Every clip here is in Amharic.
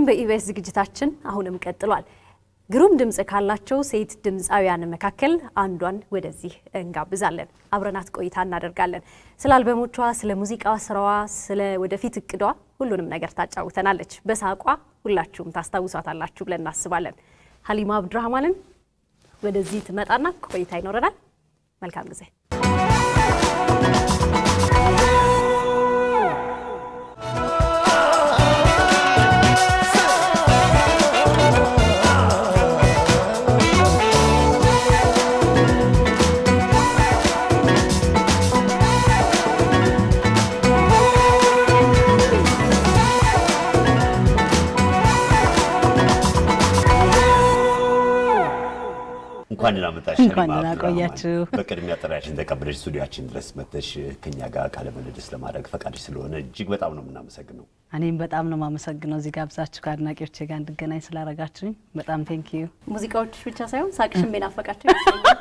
ቆይታችን በኢቢኤስ ዝግጅታችን አሁንም ቀጥሏል። ግሩም ድምፅ ካላቸው ሴት ድምፃውያን መካከል አንዷን ወደዚህ እንጋብዛለን። አብረናት ቆይታ እናደርጋለን። ስለ አልበሞቿ፣ ስለ ሙዚቃ ስራዋ፣ ስለ ወደፊት እቅዷ ሁሉንም ነገር ታጫውተናለች። በሳቋ ሁላችሁም ታስታውሷታላችሁ ብለን እናስባለን። ሀሊማ አብዱራህማንን ወደዚህ ትመጣና ቆይታ ይኖረናል። መልካም ጊዜ። እንኳን ደህና መጣሽ። እንኳን ሀሊማ ደህና አብዱራህማን። ቆያችሁ። በቅድሚያ ጥሪያችን ተቀብለሽ ስቱዲያችን ድረስ መጥተሽ ከኛ ጋር ቃለ ምልልስ ለማድረግ ፈቃድሽ ስለሆነ እጅግ በጣም ነው የምናመሰግነው። እኔም በጣም ነው የማመሰግነው እዚህ ጋብዛችሁ ከአድናቂዎቼ ጋር እንድገናኝ ስላረጋችሁኝ በጣም ቴንክ ዩ። ሙዚቃዎች ብቻ ሳይሆን ሳቅሽም የናፈቃቸው ይመስለኛል።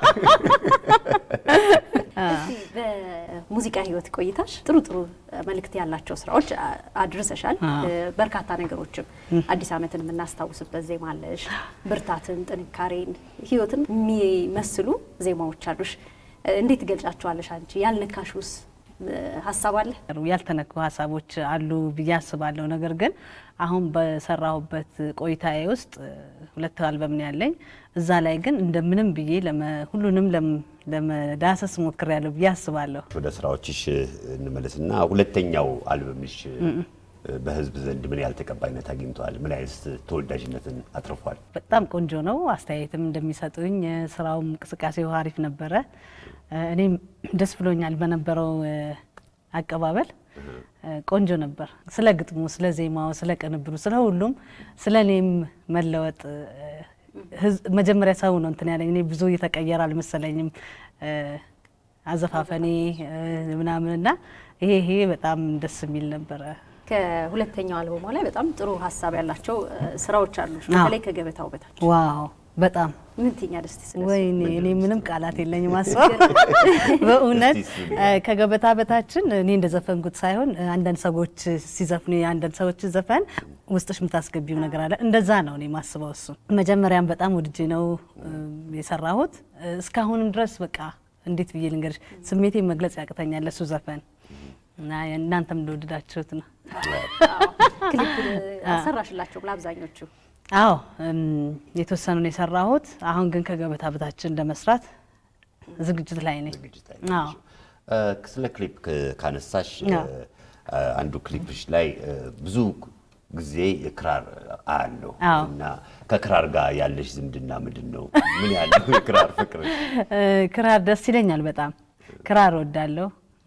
እስቲ በሙዚቃ ህይወት ቆይታሽ ጥሩ ጥሩ መልእክት ያላቸው ስራዎች አ- አድርሰሻል። አዎ። በርካታ ነገሮችም አዲስ ዓመትን የምናስታውስበት ዜማ አለሽ። ብርታትን፣ ጥንካሬን፣ ህይወትን የሚመስሉ ዜማዎች አሉሽ። እንዴት ትገልጫቸዋለሽ አንቺ? ያልነካሹስ ሀሳብ አለ? ያልተነኩ ሀሳቦች አሉ ብዬ አስባለሁ። ነገር ግን አሁን በሰራሁበት ቆይታዬ ውስጥ እ፣ ሁለት አልበም ነው ያለኝ። እዛ ላይ ግን እንደምንም ብዬ ለመ- ሁሉንም ለም- ለመዳሰስ ሞክሬያለሁ ብዬ አስባለሁ። ወደ ስራዎችሽ እንመለስና ሁለተኛው አልበምሽ በህዝብ ዘንድ ምን ያህል ተቀባይነት አግኝተዋል? ምን አይነት ተወዳጅነትን አትርፏል? በጣም ቆንጆ ነው። አስተያየትም እንደሚሰጡኝ እ፣ ስራውም እንቅስቃሴው አሪፍ ነበረ። እ፣ እኔም ደስ ብሎኛል በነበረው እ፣ አቀባበል እ፣ ቆንጆ ነበር። ስለ ግጥሙ፣ ስለ ዜማው፣ ስለ ቅንብሩ፣ ስለ ሁሉም ስለ እኔም መለወጥ እ፣ ህዝ- መጀመሪያ ሰው ነው እንትን ያለኝ። እኔ ብዙ እየተቀየረ አልመሰለኝም እ፣ አዘፋፈኔ እ፣ ምናምን እና ይሄ ይሄ በጣም ደስ የሚል ነበረ። ከሁለተኛው አልበሟ ላይ በጣም ጥሩ ሀሳብ ያላቸው እ፣ ስራዎች አሉሽ። አዎ። በተለይ ከገበታው በታች ዋው በጣም ምን ትኛ ደስቲ ስለሱ? ወይኔ እኔ ምንም ቃላት የለኝም። አስበው በእውነት እስቲ እሱን እ፣ ከገበታ በታችን እኔ እንደዘፈንኩት ሳይሆን እ፣ አንዳንድ ሰዎች ሲዘፍኑ የአንዳንድ ሰዎች ዘፈን ውስጥሽ የምታስገቢው ነገር አለ። እንደዛ ነው እኔ ማስበው። እሱ መጀመሪያም በጣም ወድጄ ነው እ፣ የሰራሁት እ፣ እስካሁንም ድረስ በቃ እንዴት ብዬ ልንገርሽ ስሜቴን መግለጽ ያቅተኛል ለሱ ዘፈን እና እናንተም እንደወደዳችሁት ነው። አዎ። ክሊፕ አሰራሽላቸውም ለአብዛኞቹ አዎ እም፣ የተወሰኑን የሰራሁት አሁን ግን ከገበታ በታችን ለመስራት ዝግጅት ላይ ነኝ። ዝግጅት ላይ አዎ ነሽ። እ፣ ስለ ክሊፕ ክ- ካነሳሽ አዎ። እ፣ አንዱ ክሊፕሽ ላይ እ፣ ብዙ ጊዜ የክራር አያለሁ አዎ። እና ከክራር ጋር ያለሽ ዝምድና ምንድን ነው? ምን ያለው የክራር ፍቅር? እ፣ ክራር ደስ ይለኛል በጣም ክራር ወዳለሁ።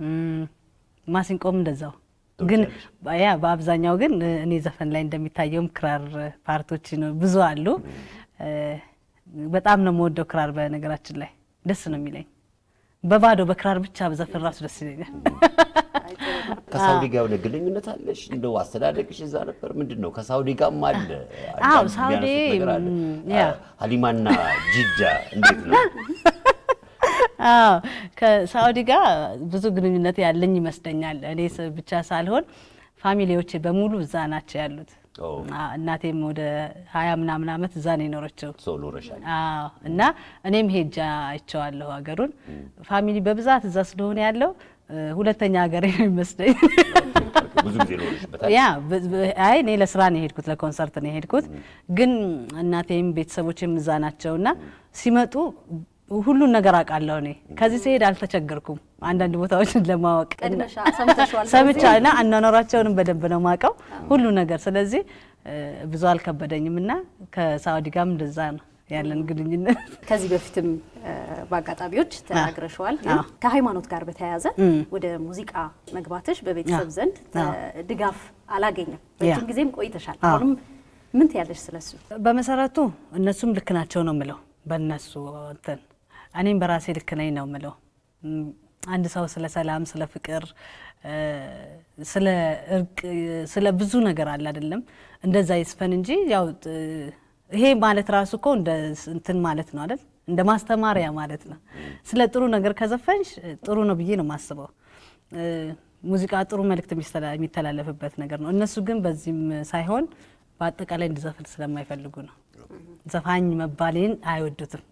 ማሲንቆም እንደዛው ግን ያ በአብዛኛው ግን እ፣ እኔ ዘፈን ላይ እንደሚታየውም ክራር ፓርቶች ነው ብዙ አሉ። እ፣ በጣም ነው የምወደው ክራር። በነገራችን ላይ ደስ ነው የሚለኝ በባዶ በክራር ብቻ በዘፈን ራሱ ደስ ይለኛል። ከሳውዲ ጋር የሆነ ግንኙነት አለሽ? እንደው አስተዳደግሽ እዛ ነበር? ምንድን ነው ከሳውዲ ጋርም አለ? አዎ፣ አንዳንድ ሳውዲ የሚያነሱት ነገር አለ። ም፣ ያ። አ፣ ሀሊማና ጂዳ እንዴት ነው? አዎ ከሳኡዲ ጋር ብዙ ግንኙነት ያለኝ ይመስለኛል። እኔ ስ- ብቻ ሳልሆን ፋሚሊዎቼ በሙሉ እዛ ናቸው ያሉት። ኦ። አ- እናቴም ወደ ሀያ ምናምን ዓመት እዛ ነው የኖረችው። ሰው ኖረሻል። አዎ እና እኔም ሄጃ አይቼዋለሁ ሀገሩን። ፋሚሊ በብዛት እዛ ስለሆነ ያለው እ፣ ሁለተኛ ሀገር ነው የሚመስለኝ። ብዙ ጊዜ ኖረሽበታል። ያ ብ- ብ- አይ እኔ ለስራ ነው የሄድኩት፣ ለኮንሰርት ነው የሄድኩት። ግን እናቴም ቤተሰቦችም እዛ ናቸው እና ሲመጡ ሁሉን ነገር አውቃለሁ። እኔ ከዚህ ሲሄድ አልተቸገርኩም አንዳንድ ቦታዎችን ለማወቅ ቀድመሻ ሰምተሽዋል። ሰምቻ እና አኗኗራቸውንም በደንብ ነው ማውቀው ሁሉ ነገር። ስለዚህ እ፣ ብዙ አልከበደኝም እና ከሳኡዲ ጋርም እንደዛ ነው ያለን ግንኙነት። ከዚህ በፊትም እ፣ በአጋጣሚዎች ተናግረሸዋል። ግን አዎ። ከሃይማኖት ጋር በተያያዘ ወደ ሙዚቃ መግባትሽ በቤተሰብ አዎ። ዘንድ እ፣ አዎ። ድጋፍ አላገኘም። ያ። ረጅም ጊዜም ቆይተሻል። አዎ። አሁንም ምን ትያለሽ ስለሱ? በመሰረቱ እነሱም ልክ ናቸው ነው ምለው በእነሱ እንትን እኔም በራሴ ልክ ነኝ ነው ምለው። እም፣ አንድ ሰው ስለ ሰላም፣ ስለ ፍቅር፣ እ፣ ስለ እርቅ፣ ስለ ብዙ ነገር አለ አይደለም እንደዛ ይስፈን እንጂ ያው ጥ- ይሄ ማለት ራሱ እኮ እንደ ስ- እንትን ማለት ነው አይደል እንደ ማስተማሪያ ማለት ነው። ስለ ጥሩ ነገር ከዘፈንሽ ጥሩ ነው ብዬ ነው የማስበው። እ፣ ሙዚቃ ጥሩ መልእክት የሚስተላ- የሚተላለፍበት ነገር ነው። እነሱ ግን በዚህም ሳይሆን በአጠቃላይ እንድዘፍን ስለማይፈልጉ ነው። ዘፋኝ መባሌን አይወዱትም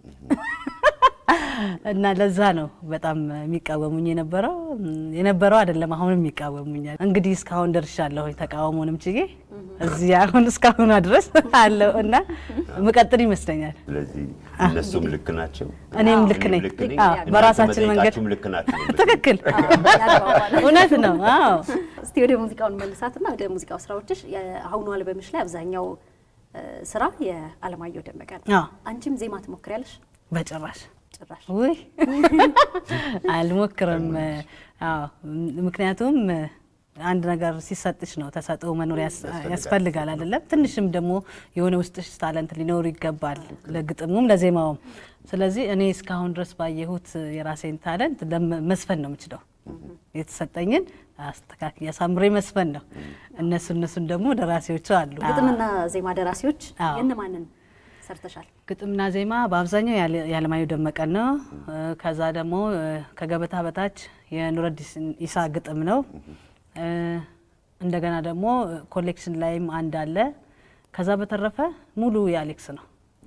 እና ለዛ ነው በጣም የሚቃወሙኝ የነበረው የነበረው አይደለም አሁንም ይቃወሙኛል። እንግዲህ እስካሁን ደርሻለሁ ተቃውሞንም ችዬ እዚህ አሁን እስካሁኗ ድረስ አለው እና ምቀጥል ይመስለኛል። ስለዚህ እነሱም ልክ ናቸው፣ እኔም ልክ ነኝ። አዎ፣ በራሳችን መንገድ መጠየቃችሁም ልክ ናቸው። ትክክል፣ ያግባባል። እውነት ነው። አዎ እስቲ ወደ ሙዚቃውን መልሳትና ወደ ሙዚቃው ስራዎችሽ የአሁኑ አልበምሽ ላይ አብዛኛው እ፣ ስራ የአለማየሁ ደመቀ ነው። አዎ። አንቺም ዜማ ትሞክሪያለሽ? በጭራሽ ጭራሽ ውይ አልሞክርም። አዎ ምክንያቱም አንድ ነገር ሲሰጥሽ ነው ተሰጥኦ መኖር ያስ- ያስፈልጋል አይደለም። ትንሽም ደግሞ የሆነ ውስጥሽ ታለንት ሊኖሩ ይገባል ለግጥሙም ለዜማውም። ስለዚህ እኔ እስካሁን ድረስ ባየሁት የራሴን ታለንት ለም- መስፈን ነው የምችለው። የተሰጠኝን አስተካክዬ አሳምሬ መስፈን ነው። እነሱ እነሱን ደግሞ ደራሲዎቹ አሉ። ግጥምና ዜማ ደራሲዎች አዎ። የእነማንን ሰርተሻል? ግጥምና ዜማ በአብዛኛው ያለ- የአለማየሁ ደመቀን ነው። እ፣ ከዛ ደግሞ እ፣ ከገበታ በታች የኑረዲን ኢሳ ግጥም ነው። እ፣ እንደገና ደግሞ እ፣ ኮሌክሽን ላይም አንድ አለ። ከዛ በተረፈ ሙሉ የአሌክስ ነው።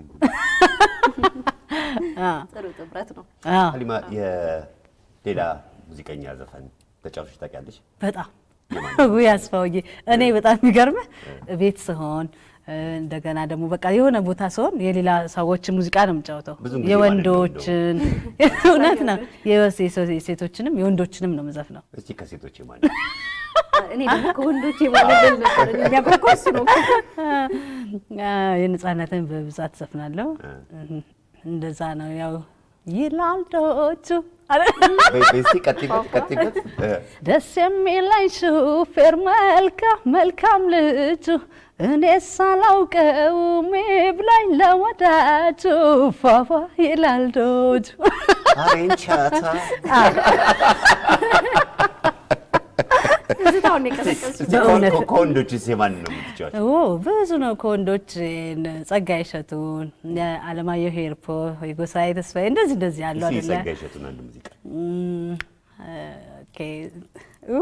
አ፣ ጥሩ ጥምረት ነው። አ፣ ሀሊማ የሌላ ሙዚቀኛ ዘፈን ተጫውተሽ ታውቂያለሽ? በጣም ውይ አስፋውዬ፣ እኔ በጣም የሚገርምህ ቤት ስሆን እ፣ እንደገና ደግሞ በቃ የሆነ ቦታ ስሆን የሌላ ሰዎች ሙዚቃ ነው የምጫወተው። ብዙ ጊዜ የወንዶችን እውነት ነው የወስ- የሴቶችንም የወንዶችንም ነው ምዘፍ ነው። እስቲ ከሴቶች ማን እኔ ደግሞ ከወንዶች የማለደል ነበር የሚያጓጓ እሱ ነው። የነጻነትን በብዛት ዘፍናለሁ። እንደዛ ነው ያው ይላልዶቹ እስቲ ቀጥይበት ቀጥይበት እ፣ ደስ የሚለኝ ሹፌር መልካም መልካም ልጁ እኔ ሳላውቀው ሚብላኝ ለወዳጁ ፏፏ ይላል ዶጁ። አሬንቻታ ትዝታውን የቀሰቀስሽ በእውነት ከ- ከወንዶችስ የማን ነው የምትጫወቸው? ኦ ብዙ ነው ከወንዶች እነ ጸጋዬ እሸቱን፣ የአለማየሁ ሄርፖ፣ የጎሳዬ ተስፋዬ እንደዚህ እንደዚህ ያሉ እስቲ አይደለ ጸጋዬ እሸቱን አንድ ሙዚቃ እም፣ ኦኬ ኡ፣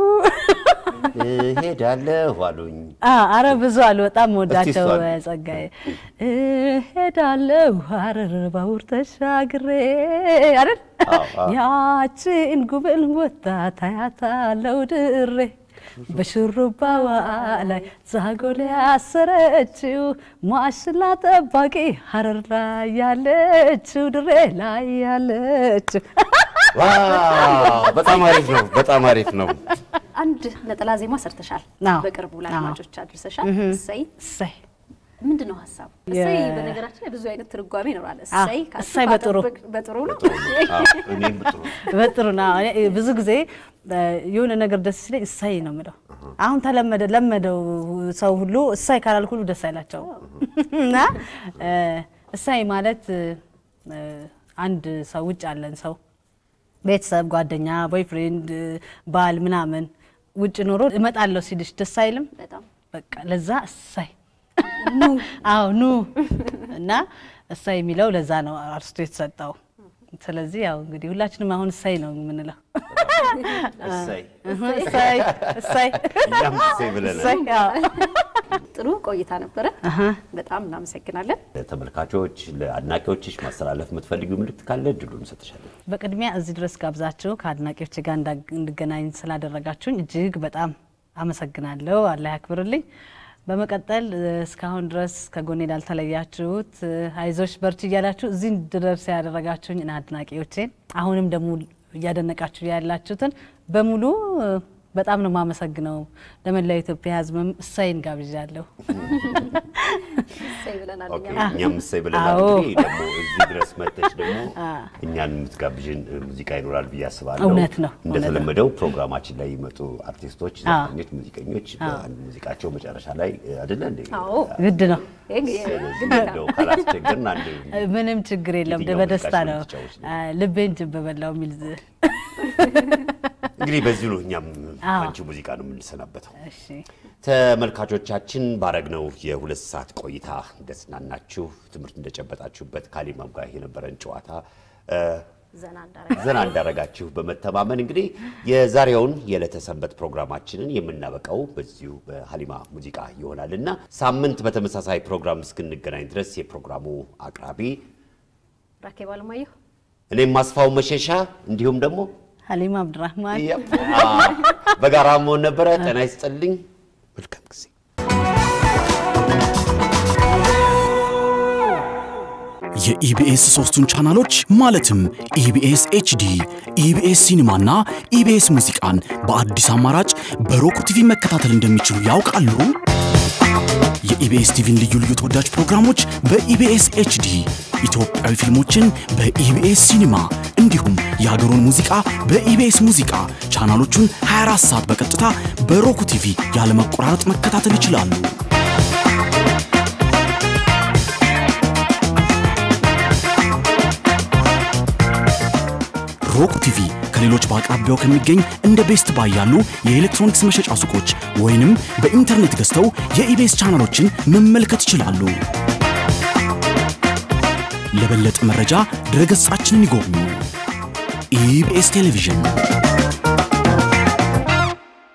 እሄዳለሁ አሉኝ አ አረ ብዙ አሉ። በጣም ወዳቸው እስቲ እሷን። ጸጋዬ እሄዳለሁ ሀረር ባቡር ተሻግሬ አይደል አዎ፣ አዎ። ያችን ጉብል ወጣት አያታለው ድሬ በሽሩባዋ ላይ ዛጎል ያሰረችው ማሽላ ጠባቂ ሀረር ላይ ያለችው ድሬ ላይ ያለችው ዋው በጣም አሪፍ ነው በጣም አሪፍ ነው አንድ ነጠላ ዜማ ሰርተሻል። አዎ። በቅርቡ ለአድማጮች አድርሰሻል። እሰይ እሰይ ምንድን ነው ሀሳቡ? እሰይ በነገራችን ላይ ብዙ አይነት ትርጓሜ ይኖራል። እሰይ ካልሽው እሰይ በጥሩ። ካጠበቅ- በጥሩ ነው። አዎ፣ እኔም ጥሩ በጥሩ ነው። እኔ ብዙ ጊዜ እ፣ የሆነ ነገር ደስ ሲለኝ እሳይ ነው የምለው። አሁን ተለመደ ለመደው ሰው ሁሉ እሳይ ካላልኩ ሁሉ ደስ አይላቸው እና እ፣ እሳይ ማለት እ፣ አንድ ሰው ውጭ ያለን ሰው ቤተሰብ፣ ጓደኛ፣ ቦይፍሬንድ፣ ባል ምናምን ውጭ ኖሮ እመጣለሁ ሲልሽ ደስ አይልም? በጣም በቃ ለዛ እሳይ አዎ ኑ እና እሳይ የሚለው ለዛ ነው አርስቶ የተሰጠው። ስለዚህ ያው እንግዲህ ሁላችንም አሁን እሳይ ነው የምንለው። እሰይ እሳይ እሳይ እኛም እሰይ ብለናል እሳይ አዎ። ጥሩ ቆይታ ነበረ። በጣም እናመሰግናለን። ለተመልካቾች ለአድናቂዎችሽ ማስተላለፍ የምትፈልጊው ምልክት ካለ እድሉን እንሰጥሻለን በቅድሚያ እዚህ ድረስ ጋብዛችሁ ከአድናቂዎች ጋር እንዳ- እንድገናኝ ስላደረጋችሁኝ እጅግ በጣም አመሰግናለሁ። አላህ ያክብርልኝ። በመቀጠል እ፣ እስካሁን ድረስ ከጎኔ ላልተለያችሁት እ፣ አይዞሽ በርቺ እያላችሁ እዚህ እንድደርስ ያደረጋችሁኝ እና አድናቂዎቼን አሁንም ደግሞ እያደነቃችሁ ያላችሁትን በሙሉ እ፣ በጣም ነው የማመሰግነው። ለመላው ኢትዮጵያ ሕዝብም እሳይን ጋብዣለሁ። እሰይ ብለናል። ኦኬ፣ እኛም እኛም እሰይ ብለናል አዎ። እንግዲህ ደግሞ እዚህ ድረስ መጥተሽ ደግሞ እኛን የምትጋብዥን ሙዚቃ ይኖራል ብዬ አስባለሁ እውነት ነው፣ እውነት ነው። እንደተለመደው ፕሮግራማችን ላይ ይመጡ አርቲስቶች አዎ። ዘፋኞች ሙዚቀኞች በአንድ ሙዚቃቸው መጨረሻ ላይ አይደለ እንዴ አዎ። ግድ ነው። ስለዚህ እንደው ካላስቸገርን አንድ ምንም ችግር የለም። የትኛው በደስታ ሙዚቃችን ነው። ልትጫወች ነው? አ፣ ልቤን ጅብ በላው የሚል ዝ- እንግዲህ በዚሁ ነው እኛም አዎ። አንቺ ሙዚቃ ነው የምንሰናበተው። እሺ ተመልካቾቻችን ባረግነው የሁለት ሰዓት ቆይታ እንደተዝናናችሁ ትምህርት እንደጨበጣችሁበት ካሊማም ጋር የነበረን ጨዋታ እ፣ ዘና እንዳረጋ ዘና እንዳረጋችሁ በመተማመን እንግዲህ የዛሬውን የዕለተ ሰንበት ፕሮግራማችንን የምናበቃው በዚሁ በሀሊማ ሙዚቃ ይሆናል እና ሳምንት በተመሳሳይ ፕሮግራም እስክንገናኝ ድረስ የፕሮግራሙ አቅራቢ ራኬብ አለማየሁ እኔም ማስፋው መሸሻ እንዲሁም ደግሞ ሀሊማ አብድራህማን ያው፣ አ፣ በጋራ መሆን ነበረ። ጤና ይስጥልኝ። መልካም ጊዜ የኢቢኤስ ሶስቱን ቻናሎች ማለትም ኢቢኤስ ኤችዲ፣ ኢቢኤስ ሲኒማና ኢቢኤስ ሙዚቃን በአዲስ አማራጭ በሮክ ቲቪ መከታተል እንደሚችሉ ያውቃሉ? የኢቢኤስ ቲቪን ልዩ ልዩ ተወዳጅ ፕሮግራሞች በኢቢኤስ ኤችዲ፣ ኢትዮጵያዊ ፊልሞችን በኢቢኤስ ሲኒማ እንዲሁም የሀገሩን ሙዚቃ በኢቢኤስ ሙዚቃ ቻናሎቹን 24 ሰዓት በቀጥታ በሮክ ቲቪ ያለመቆራረጥ መከታተል ይችላሉ። ሮክ ቲቪ ከሌሎች በአቅራቢያው ከሚገኝ እንደ ቤስት ባይ ያሉ የኤሌክትሮኒክስ መሸጫ ሱቆች ወይንም በኢንተርኔት ገዝተው የኢቤስ ቻናሎችን መመልከት ይችላሉ። ለበለጠ መረጃ ድረገጻችንን ይጎብኙ። ኢቢኤስ ቴሌቪዥን